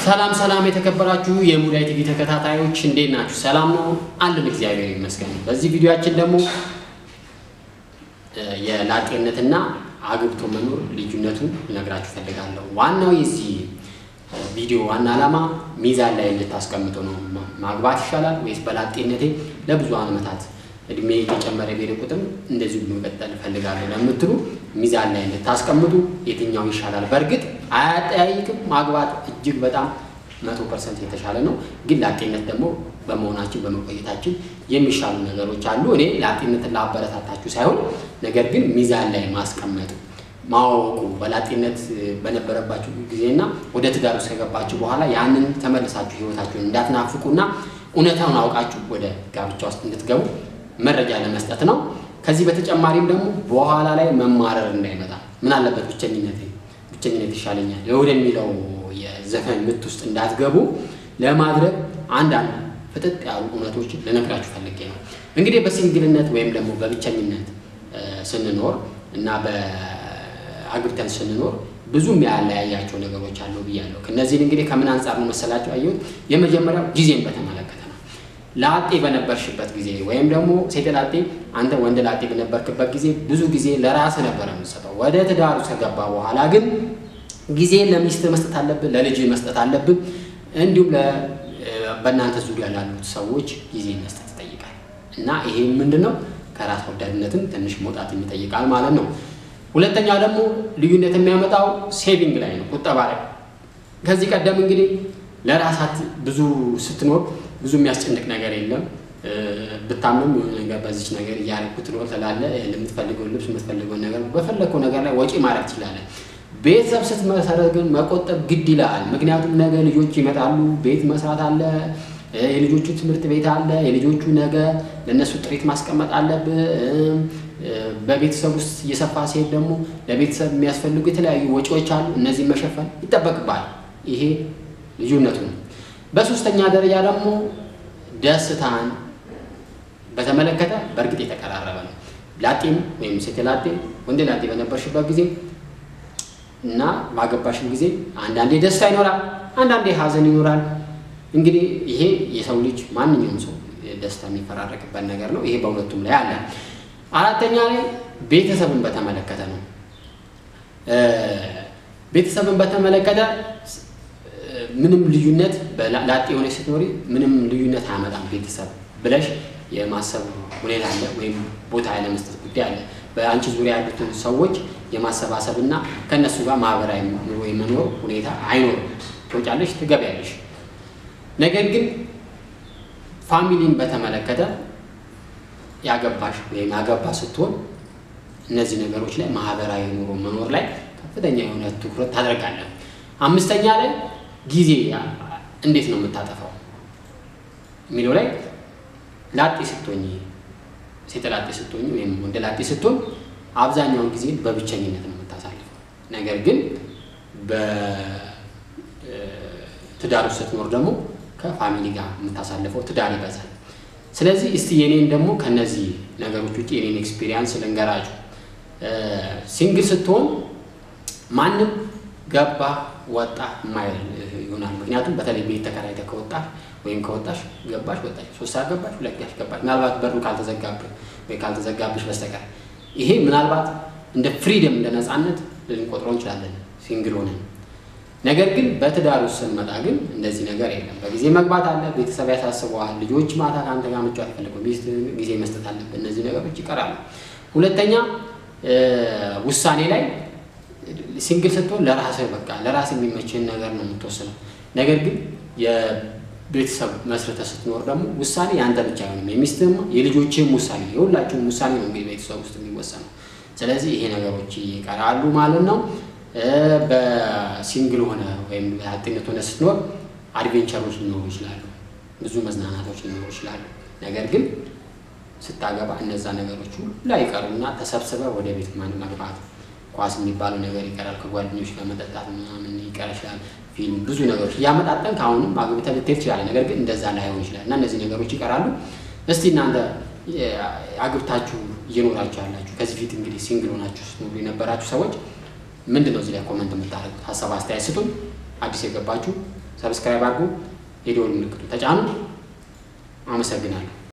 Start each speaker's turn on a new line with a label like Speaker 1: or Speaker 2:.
Speaker 1: ሰላም ሰላም የተከበራችሁ የሙዳይ ቲቪ ተከታታዮች እንዴት ናችሁ? ሰላም ነው አለን፣ እግዚአብሔር ይመስገን። በዚህ ቪዲዮአችን ደግሞ የላጤነትና አግብቶ መኖር ልዩነቱን ልነግራችሁ ፈልጋለሁ። ዋናው የዚህ ቪዲዮ ዋና ዓላማ ሚዛን ላይ እንድታስቀምጡ ነው። ማግባት ይሻላል ወይስ በላጤነቴ ለብዙ ዓመታት እድሜ እየጨመረ ቤደ ቁጥር እንደዚሁ መቀጠል እፈልጋለሁ ለምትሉ ሚዛን ላይ እንድታስቀምጡ የትኛው ይሻላል። በእርግጥ አያጠያይቅም። ማግባት እጅግ በጣም መቶ ፐርሰንት የተሻለ ነው። ግን ላጤነት ደግሞ በመሆናችን በመቆየታችን የሚሻሉ ነገሮች አሉ። እኔ ላጤነትን ላበረታታችሁ ሳይሆን ነገር ግን ሚዛን ላይ ማስቀመጡ ማወቁ በላጤነት በነበረባችሁ ጊዜና ወደ ትዳር ውስጥ ከገባችሁ በኋላ ያንን ተመልሳችሁ ህይወታችሁን እንዳትናፍቁና እውነታውን አውቃችሁ ወደ ጋብቻ ውስጥ እንድትገቡ መረጃ ለመስጠት ነው። ከዚህ በተጨማሪም ደግሞ በኋላ ላይ መማረር እንዳይመጣ ምን አለበት ብቸኝነት ብቸኝነት ይሻለኛል ወደሚለው የዘፈን ምት ውስጥ እንዳትገቡ ለማድረግ አንዳንድ ፍጥጥ ያሉ እውነቶችን ልነግራችሁ ፈልጌ ነው። እንግዲህ በሲንግልነት ወይም ደግሞ በብቸኝነት ስንኖር እና በአግብተን ስንኖር ብዙ የሚያለያያቸው ነገሮች አሉ ብያለሁ። ከእነዚህን እንግዲህ ከምን አንጻር ነው መሰላቸው አየሁት? የመጀመሪያው ጊዜን በተመለከተ ነው። ላጤ በነበርሽበት ጊዜ ወይም ደግሞ ሴት ላጤ አንተ ወንድ ላጤ በነበርክበት ጊዜ ብዙ ጊዜ ለራስህ ነበር የምትሰጠው። ወደ ትዳሩ ከገባ በኋላ ግን ጊዜ ለሚስት መስጠት አለብን፣ ለልጅ መስጠት አለብን። እንዲሁም በእናንተ ዙሪያ ላሉት ሰዎች ጊዜ መስጠት ይጠይቃል እና ይሄ ምንድን ነው ከራስ ወዳድነትም ትንሽ መውጣት ይጠይቃል ማለት ነው። ሁለተኛው ደግሞ ልዩነት የሚያመጣው ሴቪንግ ላይ ነው፣ ቁጠባ ላይ። ከዚህ ቀደም እንግዲህ ለራሳት ብዙ ስትኖር ብዙ የሚያስጨንቅ ነገር የለም። ብታምም የሆነ ነገር በዚች ነገር እያደረኩ ትኖር ትላለህ። የምትፈልገውን ልብስ የምትፈልገውን ነገር በፈለግከው ነገር ላይ ወጪ ማድረግ ትችላለህ። ቤተሰብ ስትመሰረት ግን መቆጠብ ግድ ይላል። ምክንያቱም ነገ ልጆች ይመጣሉ፣ ቤት መስራት አለ፣ የልጆቹ ትምህርት ቤት አለ፣ የልጆቹ ነገ ለእነሱ ጥሪት ማስቀመጥ አለብህ። በቤተሰብ ውስጥ እየሰፋ ሲሄድ ደግሞ ለቤተሰብ የሚያስፈልጉ የተለያዩ ወጪዎች አሉ። እነዚህ መሸፈን ይጠበቅባል። ይሄ ልዩነቱ ነው። በሶስተኛ ደረጃ ደግሞ ደስታን በተመለከተ በእርግጥ የተቀራረበ ነው። ላጤም ወይም ሴት ላጤ ወንድ ላጤ በነበርሽበት ጊዜ እና ባገባሽም ጊዜ አንዳንዴ ደስታ ይኖራል፣ አንዳንዴ ሀዘን ይኖራል። እንግዲህ ይሄ የሰው ልጅ ማንኛውም ሰው ደስታ የሚፈራረቅበት ነገር ነው። ይሄ በሁለቱም ላይ አለ። አራተኛ ላይ ቤተሰብን በተመለከተ ነው። ቤተሰብን በተመለከተ ምንም ልዩነት ላጤ የሆነች ስትኖሪ ምንም ልዩነት አያመጣም ቤተሰብ ብለሽ የማሰብ ሁኔታ አለ፣ ወይም ቦታ ያለመስጠት ጉዳይ አለ። በአንቺ ዙሪያ ያሉትን ሰዎች የማሰባሰብ እና ከእነሱ ጋር ማህበራዊ ኑሮ የመኖር ሁኔታ አይኖርም። ትወጫለሽ፣ ትገቢያለሽ። ነገር ግን ፋሚሊን በተመለከተ ያገባሽ ወይም ያገባ ስትሆን እነዚህ ነገሮች ላይ ማህበራዊ ኑሮ መኖር ላይ ከፍተኛ የሆነ ትኩረት ታደርጋለህ። አምስተኛ ላይ ጊዜ እንዴት ነው የምታጠፋው የሚለው ላይ ላጤ ስትሆኝ ሴት ላጤ ስትሆኝ ወይም ወንድ ላጤ ስትሆን አብዛኛውን ጊዜ በብቸኝነት ነው የምታሳልፈው። ነገር ግን በትዳር ውስጥ ስትኖር ደግሞ ከፋሚሊ ጋር የምታሳልፈው ትዳር ይበዛል። ስለዚህ እስቲ የኔን ደግሞ ከነዚህ ነገሮች ውጭ የኔን ኤክስፒሪያንስ ልንገራችሁ። ሲንግል ስትሆን ማንም ገባ ወጣ ማይል ይሆናል። ምክንያቱም በተለይ ቤት ተከራይተህ ከወጣሽ ወይም ከወጣሽ ገባሽ ወጣሽ፣ ሶስት ሰዓት ገባሽ፣ ሁለት ጋሽ ገባሽ፣ ምናልባት በሩ ካልተዘጋብህ ወይ ካልተዘጋብሽ በስተቀር ይሄ ምናልባት እንደ ፍሪደም እንደ ነፃነት ልንቆጥረው እንችላለን ሲንግል ሆነን። ነገር ግን በትዳር ውስጥ ስንመጣ ግን እንደዚህ ነገር የለም። በጊዜ መግባት አለ፣ ቤተሰብ ያሳስበዋል፣ ልጆች ማታ ከአንተ ጋር መጫወት አይፈልጉም፣ ሚስት ጊዜ መስጠት አለብህ። እነዚህ ነገሮች ይቀራሉ። ሁለተኛ ውሳኔ ላይ ሲንግል ስትሆን ለራስህ በቃ ለራስህ የሚመችህን ነገር ነው የምትወስነው። ነገር ግን የቤተሰብ መስርተህ ስትኖር ደግሞ ውሳኔ የአንተ ብቻ አይሆንም፣ የሚስትህም የልጆችህም ውሳኔ የሁላችሁም ውሳኔ ነው እንግዲህ ቤተሰብ ውስጥ የሚወሰነው። ስለዚህ ይሄ ነገሮች ይቀራሉ ማለት ነው። በሲንግል ሆነ ወይም በአጥነት ሆነ ስትኖር አድቬንቸሮች ሊኖሩ ይችላሉ፣ ብዙ መዝናናቶች ሊኖሩ ይችላሉ። ነገር ግን ስታገባ እነዛ ነገሮች ሁሉ ይቀሩና ተሰብስበህ ወደ ቤት ማን መግባት ኳስ የሚባለው ነገር ይቀራል። ከጓደኞች ጋር መጠጣት ምናምን ይቀር ይችላል። ፊልም፣ ብዙ ነገሮች እያመጣጠን ከአሁንም አግብተህ ልትሄድ ትችላለህ። ነገር ግን እንደዛ ላይሆን ይችላል እና እነዚህ ነገሮች ይቀራሉ። እስቲ እናንተ አግብታችሁ እየኖራችሁ ያላችሁ ከዚህ ፊት እንግዲህ ሲንግል ሆናችሁ ስትኖሩ የነበራችሁ ሰዎች ምንድን ነው እዚህ ላይ ኮመንት የምታደርጉት? ሀሳብ አስተያየት ስጡን። አዲስ የገባችሁ ሰብስክራይብ አድርጉ፣ የደወል ምልክቱ ተጫኑ። አመሰግናለሁ።